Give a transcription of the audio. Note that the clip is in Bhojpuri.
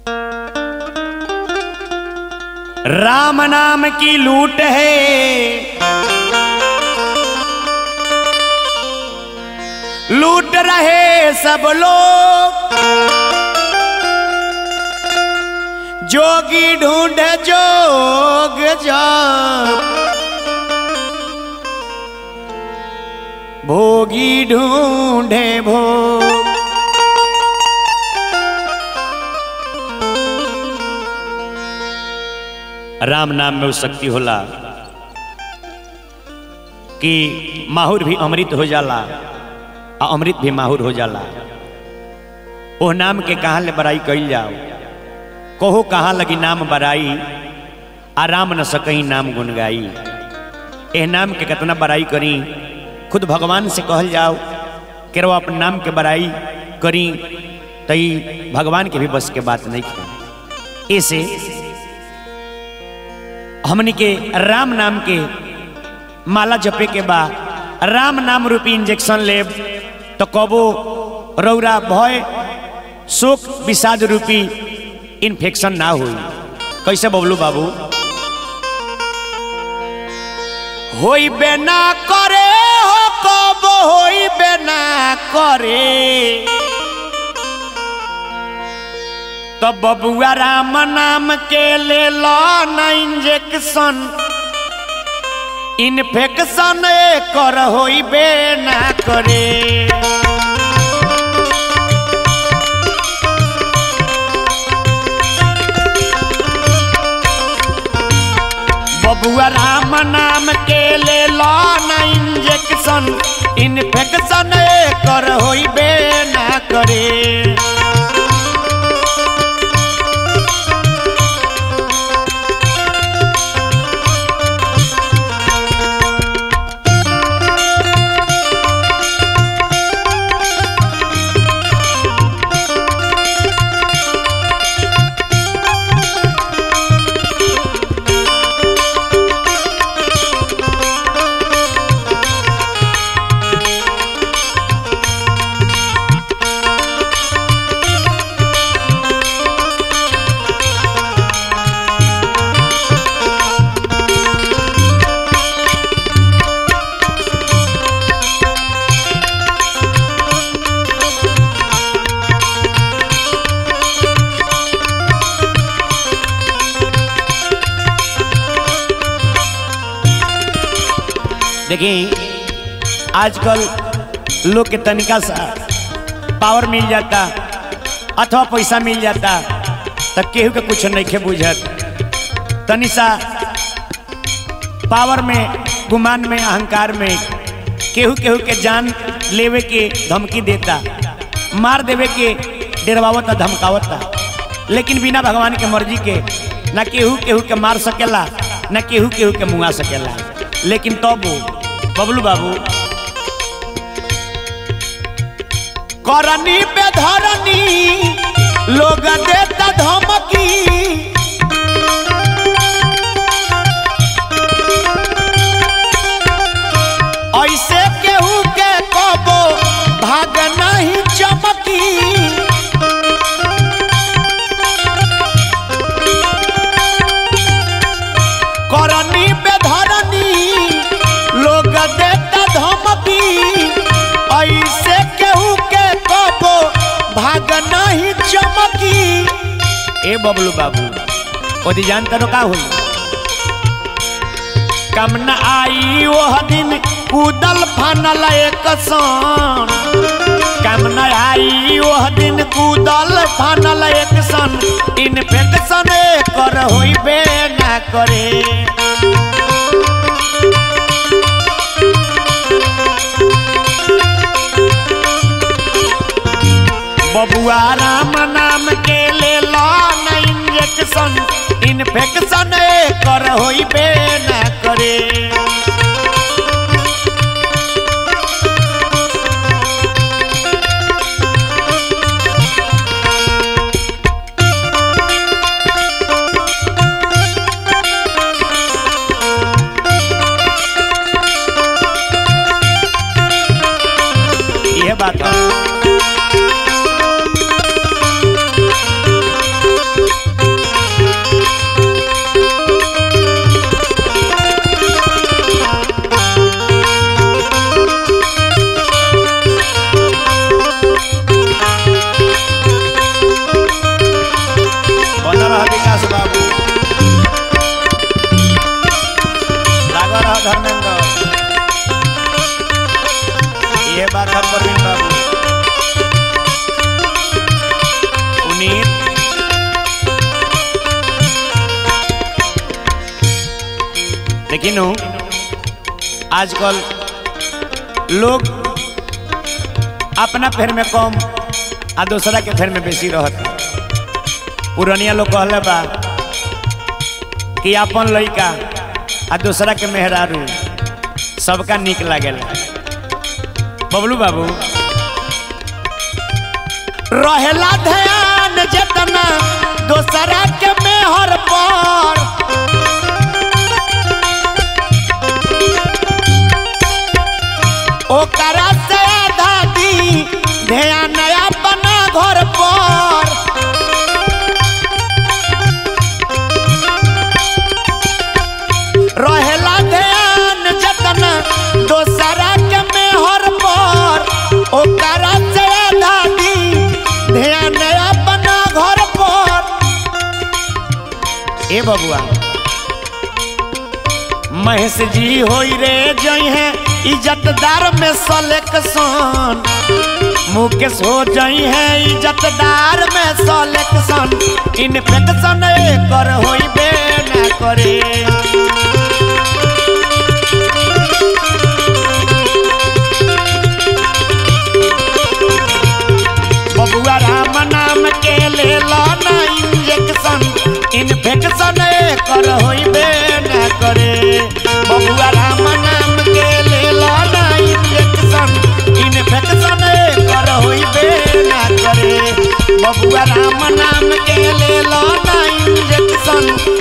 राम नाम की लूट है लूट रहे सब लोग जोगी ढूंढे जोग जाप भोगी ढूंढे भोग राम नाम में वो शक्ति होला कि माहुर भी अमृत हो जाला आ अमृत भी माहुर हो जाला ओ नाम के कहाँ ले बड़ाई कइल जाओ कहो कहाँ लगी नाम बड़ाई आराम न सकही नाम गुन गाई एह नाम के कितना बड़ाई करी खुद भगवान से कहल जाओ कि रो अपन नाम के बड़ाई करी तई भगवान के भी बस के बात नहीं की ऐसे हमनी के राम नाम के माला जपे के बा राम नाम रूपी इंजेक्शन लेब तो कबो रौरा भय शोक विषाद रूपी इन्फेक्शन ना होई कैसे बबलू बाबू होई बेना करे हो कब होई बेना करे तो बबुआ राम नाम के ले लो न इंजेक्शन इन्फेक्शन कर होइबे ना करे बबुआ राम नाम के ले लो न इंजेक्शन इन्फेक्शन कर होइबे ना करे देखिए आजकल लोग के तनिका सा पावर मिल जाता अथवा पैसा मिल जाता तो केहू के कुछ नहीं खे बुझत तनि सा पावर में गुमान में अहंकार में केहू केहू के जान लेवे के धमकी देता मार देवे के डरवावता धमकावता लेकिन बिना भगवान के मर्जी के ना केहू केहू के मार सकेला ना केहू केहू के मुआ सकेला लेकिन तब तो बबलू बाबू करनी पे धरनी लोग देता धमकी ऐसे केहू के कबो भाग नहीं चमकी करनी पे धरनी लोग देता धमकी ऐसे केहू के कबो भाग नहीं चमकी ए बबलू बाबू ओदी जानता रो का हुई कम न आई वह दिन कूदल फनल एक सन कम न आई वह दिन कूदल फनल एक सन इन्फेक्शन कर होइबे ना करे बबुआ राम नाम के ले लो न इंजेक्शन इन्फेक्शन कर होइबे ना करे ये बात है लेकिन उ, आजकल लोग अपना फेर में कम आ दूसरा के फेर में बेसी रहत पुरनिया लोग कहले बा कि अपन लइका आ दूसरा के मेहरारू सबका निक लागेला बबलू बाबू रहेला ध्यान जतना दोसरा के मेहर पर ओकरा से आधा दी ध्यान अपना घर पर रहेला ध्यान जतना दोसरा के मेहर पर ओकरा से आधा दी ध्यान अपना घर पर ए बबुआ महेश जी होई रे जई है इज्जतदार में सलेक्शन मुकेश हो जई है इज्जतदार में सलेक्शन इन्फेक्शन एकर होई बे ना करे बबुआ राम नाम के ले लो ना इंजेक्शन इन्फेक्शन कर होइबे ना करे बबुआ राम नाम के ले लो ना इंजेक्शन इन्फेक्शन कर होइबे ना करे बबुआ राम नाम के ले लो ना इंजेक्शन